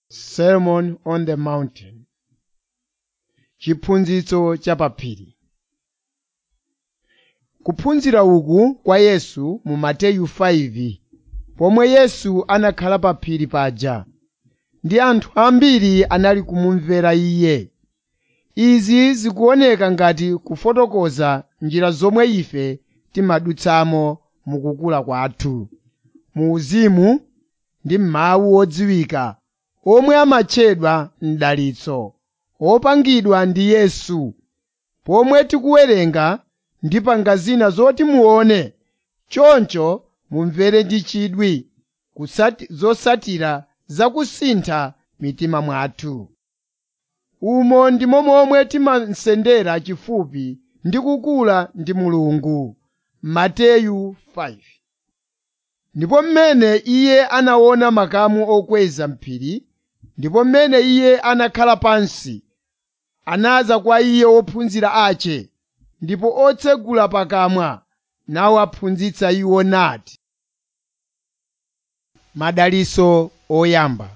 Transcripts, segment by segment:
Sermon on the Mountain Chiphunzitso cha paphiri Kuphunzira uku kwa Yesu mu Mateyu 5 pomwe Yesu anakhala pa phiri paja ndi anthu ambiri anali kumumvera Iye. Izi zikuoneka ngati kufotokoza njira zomwe ife timadutsamo mukukula kwathu, mu uzimu ndi m'mawu odziwika omwe amatchedwa m'dalitso, opangidwa ndi Yesu, pomwe tikuwerenga ndipanga zina zoti muone, choncho mumvere ndi chidwi zotsatira zakusintha mitima mwathu. Umo ndimo momwe timasendera chifupi ndi kukula ndi Mulungu. Mateyu 5 Ndipo mmene Iye anaona makamu okweza m'phiri, ndipo mmene Iye anakhala pansi, anadza kwa Iye ophunzira ace, ndipo otsegula pakamwa nawaphunzitsa iwo nati, Madalitso oyamba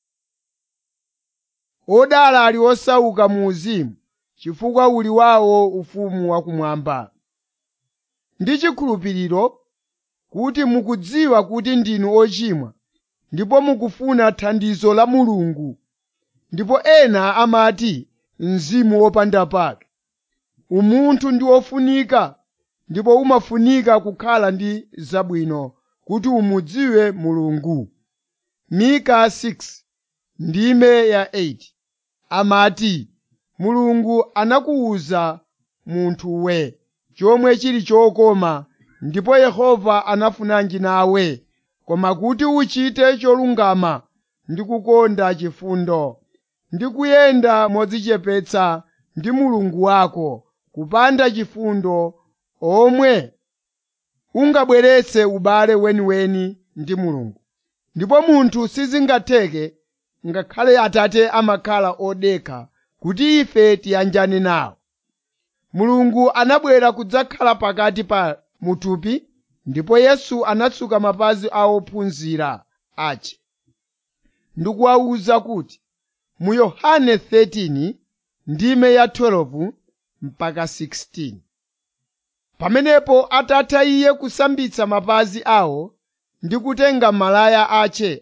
Odala ali osauka mu uzimu, chifukwa uli wawo ufumu wakumwamba. Ndi chikhulupiriro kuti mukudziwa kuti ndinu ochimwa ndipo mukufuna thandizo la Mulungu. Ndipo ena amati mzimu wopanda pake. Umunthu ndi ofunika ndipo umafunika kukhala ndi zabwino kuti umudziwe Mulungu. Mika 6 ndime ya 8 amati, Mulungu anakuwuza munthuwe chomwe chili chokoma ndipo Yehova anafunanji nawe, koma kuti uchite cholungama ndi kukonda chifundo, ndi kuyenda modzichepetsa ndi Mulungu wako, kupanda chifundo omwe ungabweretse ubale weniweni ndi Mulungu. Ndipo munthu sizingatheke ngakhale Atate amakhala odekha kuti ife tiyanjane nawo. Mulungu anabwera kudzakhala pakati pa muthupi, ndipo Yesu anatsuka mapazi a ophunzira ace, ndikuwawuza kuti, mu Yohane 13 ndime ya 12 mpaka 16. Pamenepo atatha Iye kusambitsa mapazi awo ndi kutenga malaya ace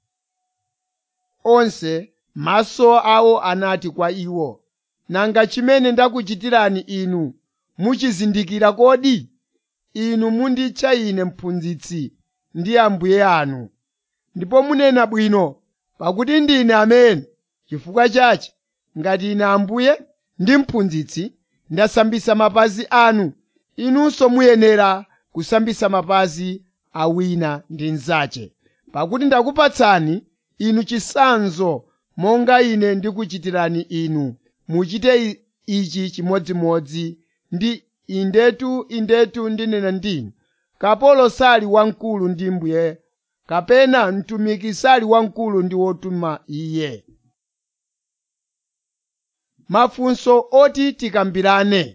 onse, maso awo anati kwa iwo, nanga chimene ndakuchitirani inu muchizindikira kodi? Inu munditcha ine mphunzitsi ndi Ambuye anu, ndipo munena bwino, pakuti ndine amene. Chifukwa chache, ngati ine Ambuye ndi mphunzitsi ndasambitsa mapazi anu, inunso muyenera kusambitsa mapazi a wina ndi mnzache. Pakuti ndakupatsani inu chitsanzo monga ine ndikuchitirani inu, muchite ichi chimodzimodzi ndi indetu indetu ndinena ndinu. Kapolo sali wamkulu ndi mbuye, kapena mtumiki sali wamkulu ndi wotuma iye. Mafunso oti tikambirane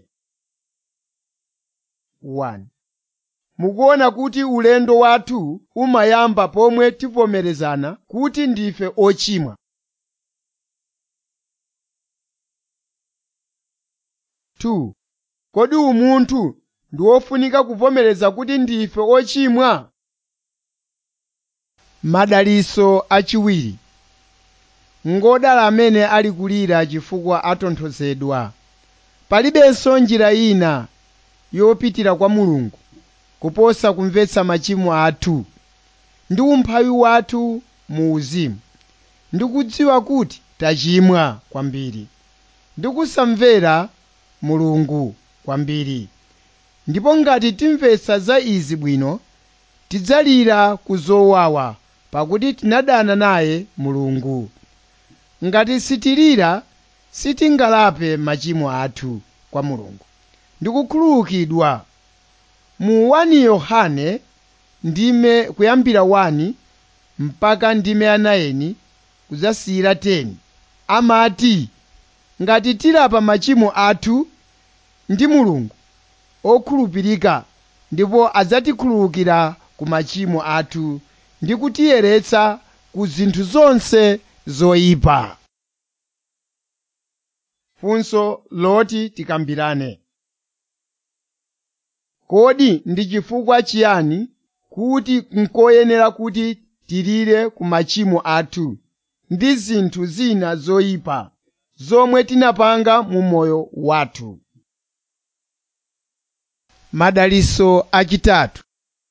1. Mukuona kuti ulendo wathu umayamba pomwe tivomerezana kuti ndife ochimwa. 2. Kodi umunthu ndi wofunika kuvomereza kuti ndife ochimwa? Madalitso achiwiri Ngodala amene ali kulira chifukwa atonthozedwa. Palibenso njira ina yopitira kwa Mulungu kuposa kumvetsa machimo athu ndi umphawi wathu mu uzimu, ndi kudziwa kuti tachimwa kwambiri, ndi kusamvera Mulungu kwambiri. Ndipo ngati timvetsa za izi bwino, tidzalira ku zowawa pakuti tinadana naye Mulungu. Ngati sitilira, sitingalape machimo athu kwa Mulungu ndi kukhululukidwa. Mu 1 Yohane ndime kuyambira 1 mpaka ndime ya 9 kudzasiyira 10 amati, ngati tilapa machimo athu ndi Mulungu okhulupirika ndipo adzatikhululukira ku machimo athu ndi kutiyeretsa ku zinthu zonse zoyipa funso loti tikambirane kodi ndi chifukwa chiyani kuti nkoyenera kuti tilire ku machimo athu ndi zinthu zina zoyipa zomwe tinapanga mu moyo wathu madaliso achitatu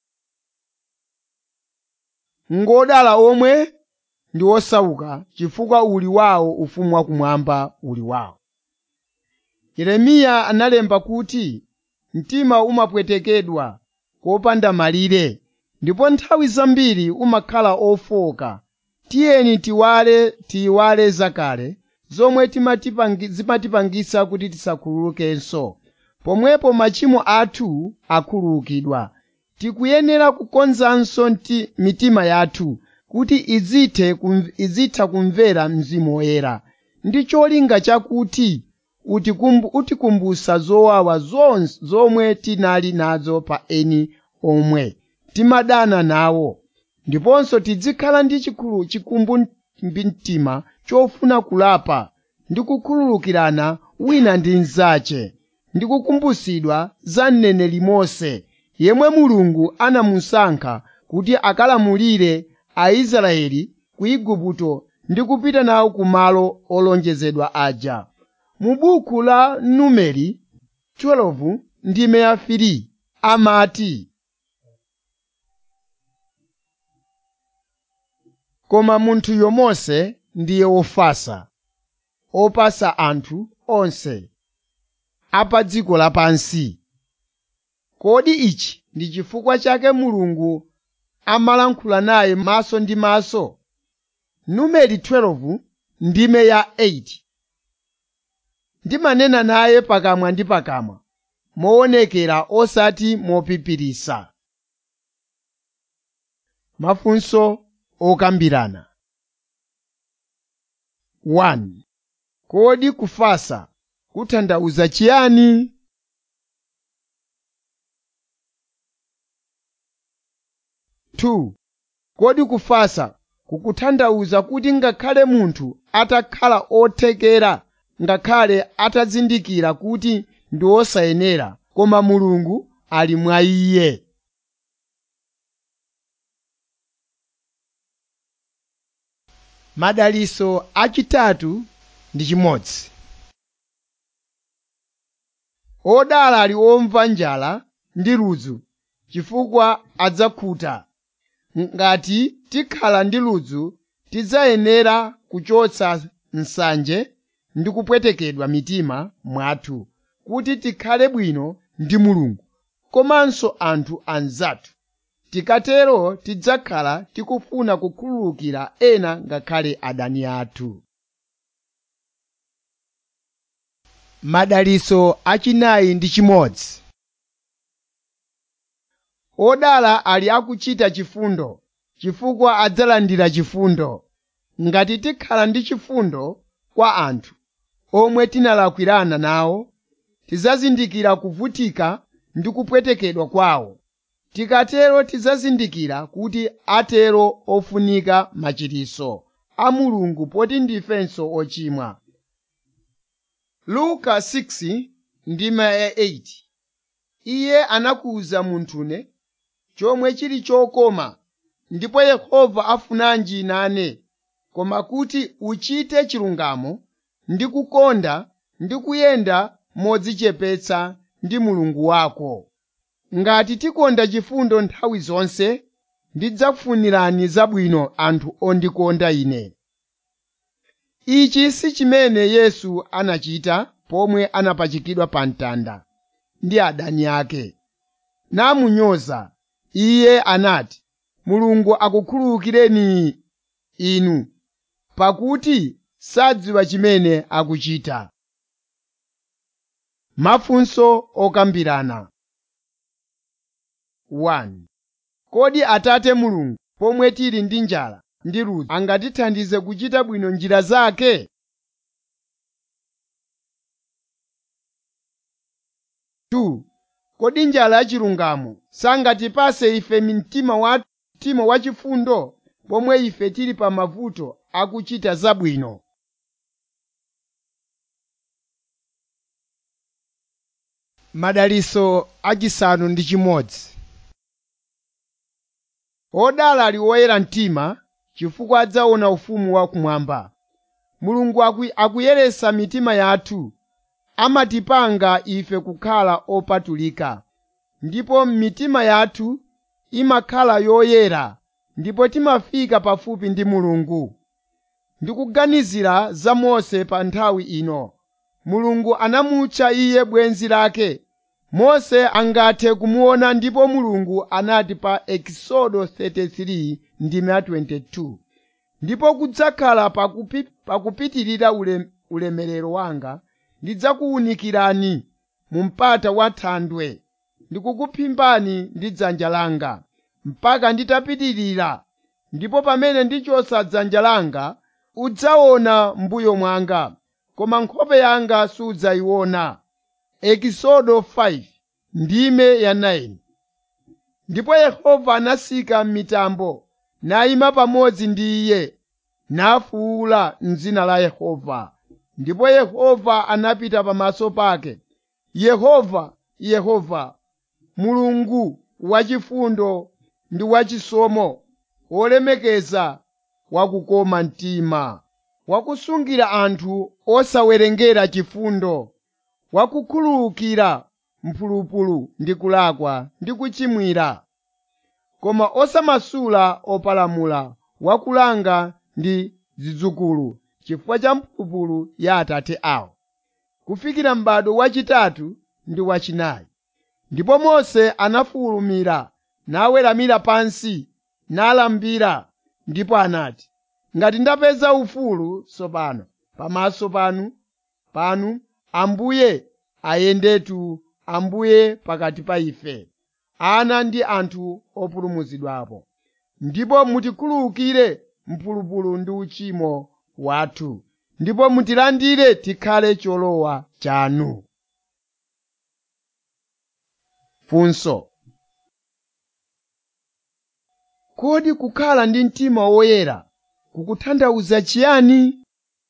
ngodala omwe ndi osauka chifukwa uli wawo ufumu wakumwamba uli wawo yeremiya analemba kuti mtima umapwetekedwa kopanda malire ndipo nthawi zambiri umakhala ofoka tiyeni tiwale tiyiwale zakale zomwe timatipangi- zimatipangitsa kuti tisakhululukenso pomwepo machimo athu akhululukidwa tikuyenera kukonzanso nti- mitima yathu kuti izithe kum- izitha kumvera mzimu woyera ndi cholinga chakuti utikumbu- utikumbusa zowawa zonse zomwe tinali nazo pa eni omwe timadana nawo ndiponso tizikhala ndi chikulu chikumbu mtima chofuna kulapa ndi kukhululukirana wina ndi mnzache ndi kukumbusidwa za mneneri mose yemwe mulungu anamusankha kuti akalamulire aisraeli ku igupto ndi kupita nawo ku malo olonjezedwa aja mu buku la numeri 12 ndime ya 3 amati koma munthuyo mose ndiye wofasa opasa anthu onse apa dziko lapansi kodi ichi ndi chifukwa chake mulungu amalankhula naye maso ndi maso numeri 12 ndime ya 8 ndimanena naye pakamwa ndi pakamwa moonekera osati mopipirisa mafunso okambirana 1 kodi kufasa kutanthauza chiyani Two, kodi kufasa kukutanthauza kuti ngakhale munthu atakhala othekera ngakhale atazindikira kuti ndi osayenera koma mulungu ali mwa iye madaliso achitatu ndi chimodzi odala ali omva njala ndi ludzu chifukwa adzakhuta ngati tikhala ndi ludzu tidzayenera kuchotsa nsanje ndi kupwetekedwa mitima mwathu kuti tikhale bwino ndi mulungu komanso anthu anzathu tikatero tidzakhala tikufuna kukhululukira ena ngakhale adani athu madaliso achinayi ndi chimodzi odala ali akuchita chifundo chifukwa adzalandira chifundo ngati tikhala ndi chifundo kwa anthu omwe tinalakwirana nawo tidzazindikira kuvutika ndi kupwetekedwa kwawo tikatero tidzazindikira kuti atero ofunika machiritso a mulungu poti ndifenso ochimwa luka 6 ndima ya 8 iye anakuwuza munthune chomwe chili chokoma ndipo yehova afunanji nane koma kuti uchite chilungamo ndi kukonda ndi kuyenda modzichepetsa ndi mulungu wako ngati tikonda chifundo nthawi zonse ndidzakufunirani zabwino anthu ondikonda ine ichi si chimene yesu anachita pomwe anapachikidwa pa mtanda ndi adani ake namunyoza iye anati mulungu akukhululukireni inu pakuti sadziwa chimene akuchita mafunso okambirana 1 kodi atate mulungu pomwe tili ndi njala ndi ludzu angatithandize kuchita bwino njira zake Two, kodi njala yachilungamo sangatipase ife mtima wa mtima wachifundo pomwe ife tili pa mavuto akuchita zabwino madaliso achisanu ndi chimodzi odala ali oyera mtima chifukwa adzaona ufumu wakumwamba mulungu aku- akuyeresa mitima yathu amatipanga ife kukhala opatulika ndipo mitima yathu imakhala yoyera ndipo timafika pafupi ndi mulungu ndikuganizira za mose pa nthawi ino mulungu anamutcha iye bwenzi lake mose angathe kumuona ndipo mulungu anati pa ekisodo 33 ndime 22 ndipo kudzakhala pakupi, pakupitirira ule, ulemerero wanga ndidzakuwunikirani mu mpata wa thandwe ndikukuphimbani ndi dzanja langa mpaka nditapitirira ndipo pamene ndichosa dzanja langa udzaona mbuyo mwanga koma nkhope yanga sudzayiona ekisodo 5 ndime ya 9 ndipo yehova anasika m'mitambo nayima pamodzi ndi iye nafuwula m'dzina la yehova ndipo yehova anapita pamaso pake yehova yehova mulungu wachifundo ndi wachisomo wolemekeza wakukoma mtima wakusungira anthu osawerengera chifundo wakukhululukira mphulupulu ndi kulakwa ndi kuchimwira koma osamasula opalamula wakulanga ndi zidzukulu chifukwa cha mphulupulu ya atate awo kufikira m'bado wachitatu ndi wachinayi ndipo mose anafulumira naweramira pansi nalambira ndipo anati ngati ndapeza ufulu tsopano pamaso panu panu ambuye ayendetu ambuye pakati pa ife ana ndi anthu opulumutsidwapo ndipo mutikhululukire mphulupulu ndi uchimo wathu ndipo mutilandire tikhale cholowa chanu funso kodi kukhala ndi mtima woyera kukutanthauza chiyani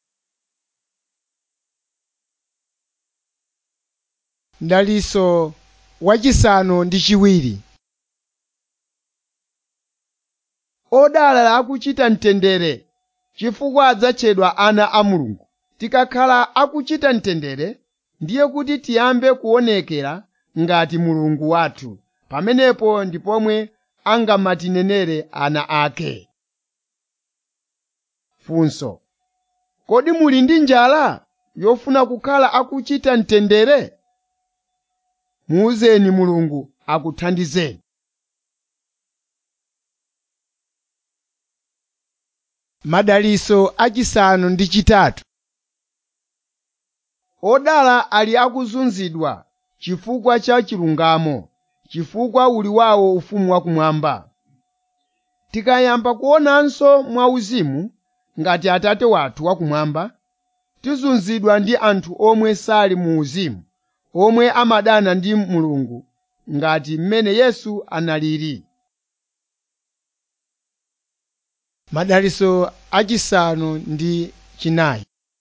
mdaliso wachisanu ndi chiwiri odala akuchita mtendere chifukwa adzatchedwa ana a mulungu tikakhala akuchita mtendere ndiye kuti tiyambe kuonekera ngati mulungu wathu pamenepo ndi pomwe angamatinenere ana ake funso kodi muli ndi njala yofuna kukhala akuchita mtendere muuzeni mulungu akuthandizeni madaliso achisanu ndi chitatu odala ali akuzunzidwa chifukwa cha chilungamo chifukwa uli wawo ufumu wakumwamba tikayamba kuonanso mwauzimu ngati atate wathu wakumwamba tizunzidwa ndi anthu omwe sali mu uzimu omwe amadana ndi mulungu ngati mmene yesu analili madaliso achisanu ndi chinayi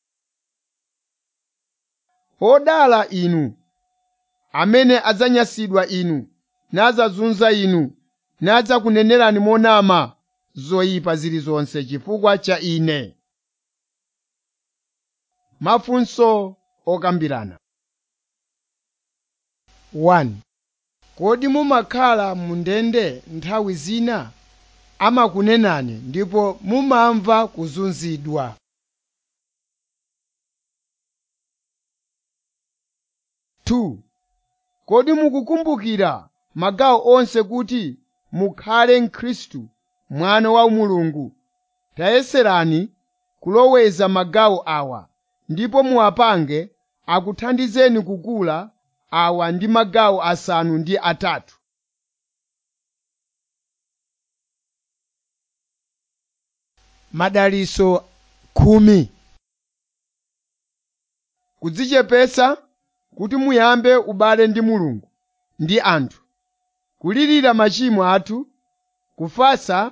odala inu amene adzanyasidwa inu nadzazunza inu nadzakunenerani monama zoyipa zilizonse chifukwa cha ine mafunso okambirana 1 kodi mumakhala mu ndende nthawi zina amakunenani ndipo mumamva kuzunzidwa Two, kodi mukukumbukira magawo onse kuti mukhale mkhristu mwana wa mulungu tayeserani kuloweza magawo awa ndipo muwapange akuthandizeni kukula awa ndi magawo asanu ndi atatu madaliso khumi kudzichepetsa kuti muyambe ubale ndi mulungu ndi anthu kulirira machimo athu kufatsa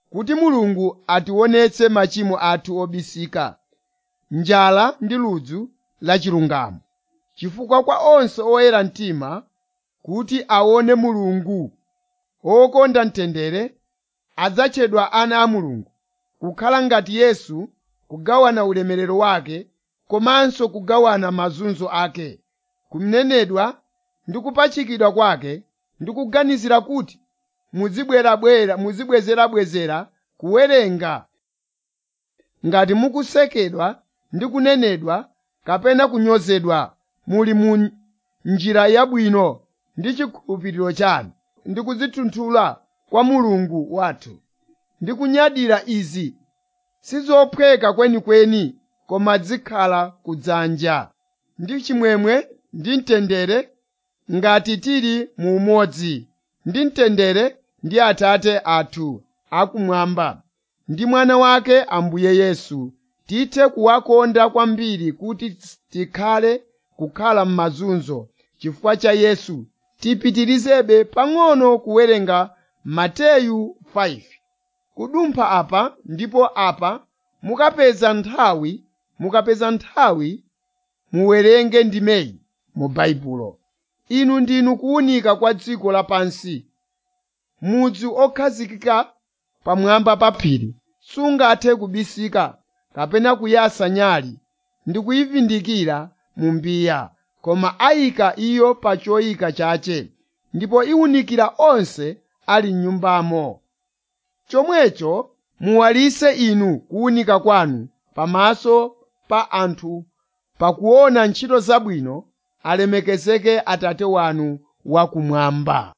kuti mulungu ationetse machimo athu obisika njala ndi ludzu la chilungamo chifukwa kwa onse oyera mtima kuti aone mulungu wokonda mtendere adzatchedwa ana a mulungu kukhala ngati yesu kugawana ulemerero wake komanso kugawana mazunzo ake kunenedwa ndi kupachikidwa kwake ndi kuganizira kuti muzibwerabwera muzibwezerabwezera kuwerenga ngati mukusekedwa ndi kunenedwa kapena kunyozedwa muli mu njira yabwino ndi chikhulupiriro chanu ndi kudzitunthula kwa mulungu wathu ndi kunyadira izi sizophweka kwenikweni koma zikhala kudzanja ndi chimwemwe ndi mtendere ngati tili mu umodzi ndi mtendere ndi atate athu akumwamba ndi mwana wake ambuye yesu tithe kuwakonda kwambiri kuti tikhale kukhala m'mazunzo chifukwa cha yesu tipitirizebe pang'ono kuwerenga mateyu 5 kudumpha apa ndipo apa mukapeza nthawi mukapeza nthawi muwerenge ndimeyi mu baibulo inu ndinu kuwunika kwa dziko lapansi mudzi okhazikika pamwamba pa phiri sungathe kubisika kapena kuyasa nyali ndi kuyivindikira mu mbiya koma ayika iyo pa choyika chache ndipo iwunikira onse ali m'nyumbamo chomwecho muwalise inu kuwunika kwanu pamaso pa anthu pakuona ntchito zabwino alemekezeke atate wanu wakumwamba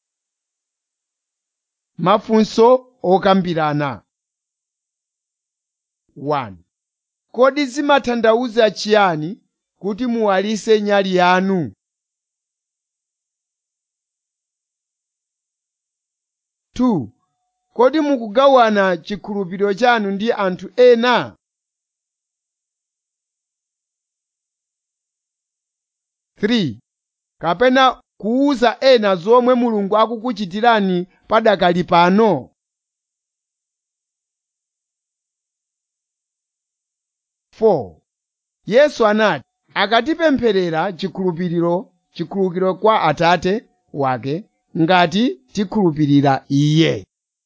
mafunso okambirana 1 kodi zimatanthauza chiyani kuti muwalise nyali yanu 2 kodi mukugawana chikhulupiriro chanu ndi anthu ena Three, kapena kuwuza ena zomwe mulungu akukuchitirani padakali pano Four, yesu anati akatipempherera chikhulupiriro chikhulupiriro kwa atate wake ngati tikhulupirira iye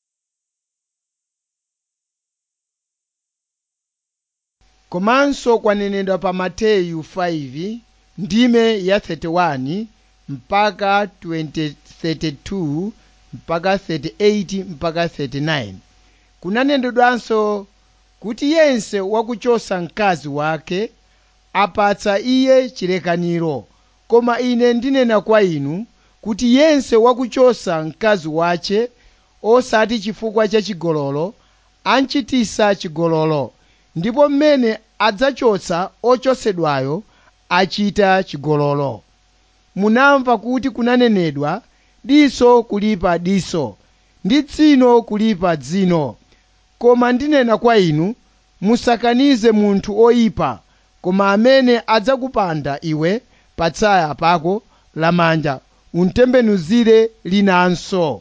komanso kwanenedwa pa mateyu 5 ndime ya 31 mpaka 20, 32 mpaka 38 mpaka 39 kunanenedwanso kuti yense wakuchosa mkazi wake apatsa iye chilekaniro koma ine ndinena kwa inu kuti yense wakuchosa mkazi wache osati chifukwa cha chigololo anchitisa chigololo ndipo mmene adzachotsa ochosedwayo achita chigololo munamva kuti kunanenedwa diso kulipa diso ndi dzino kulipa dzino koma ndinena kwa inu musakanize munthu oyipa koma amene adzakupanda iwe patsaya pako lamanja untembenuzire linanso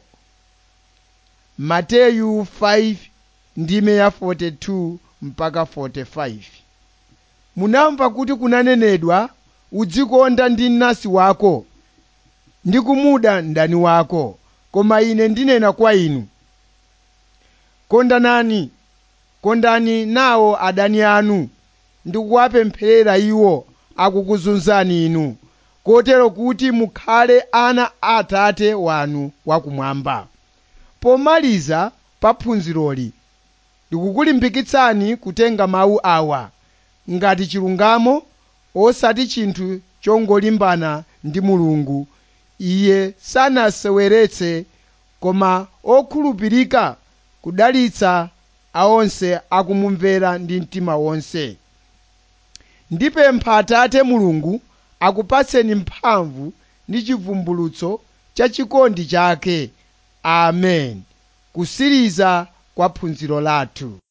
mateyu 5 ndime ya 42 mpaka 45 munamva kuti kunanenedwa udzikonda ndi mnansi wako ndi kumuda mdani wako koma ine ndinena kwa inu kondanani kondani nawo adani anu ndi kuwapempherera iwo akukuzunzani inu kotero kuti mukhale ana a atate wanu wakumwamba pomaliza pa phunziroli ndikukulimbikitsani kutenga mawu awa ngati chilungamo osati chinthu chongolimbana ndi mulungu iye sanaseweretse koma okhulupirika kudalitsa aonse akumumvera ndi mtima wonse ndipempha atate mulungu akupatseni mphamvu ndi chivumbulutso cha chikondi chake amen kusiriza kwa phunziro lathu